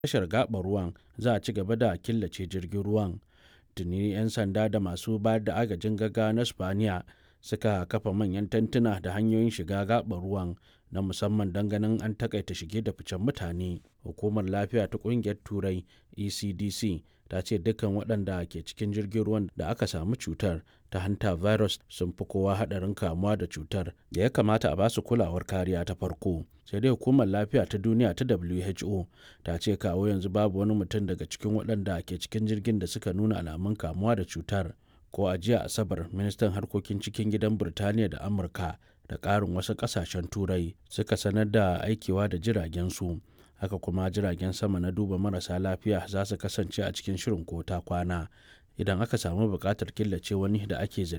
tashar gaɓar ruwan za a ci gaba da killace jirgin ruwan. Tuni 'yan sanda da masu bayar da agajin gaggawa na Spaniya suka kafa manyan tantuna da hanyoyin shiga gaɓar ruwan na musamman don ganin an takaita shige da ficen mutane. Hukumar Lafiya ta Ƙungiyar Turai (ECDC) ta ce dukkan waɗanda ke cikin jirgin ruwan da aka samu cutar ta hanta virus sun fi kowa haɗarin kamuwa da cutar da ya kamata a basu kulawar kariya ta farko. Sai dai Hukumar Lafiya ta Duniya ta WHO ta ce kawo yanzu babu wani mutum daga cikin waɗanda ke cikin jirgin da suka nuna alamun kamuwa da cutar. Ko a jiya Asabar, ministan harkokin cikin gidan Birtaniya da Amurka da ƙarin wasu ƙasashen Turai suka sanar da aikewa da jiragensu. Haka kuma jiragen sama na duba marasa lafiya za su kasance a cikin shirin ko ta kwana idan aka samu buƙatar killace wani da ake zargi.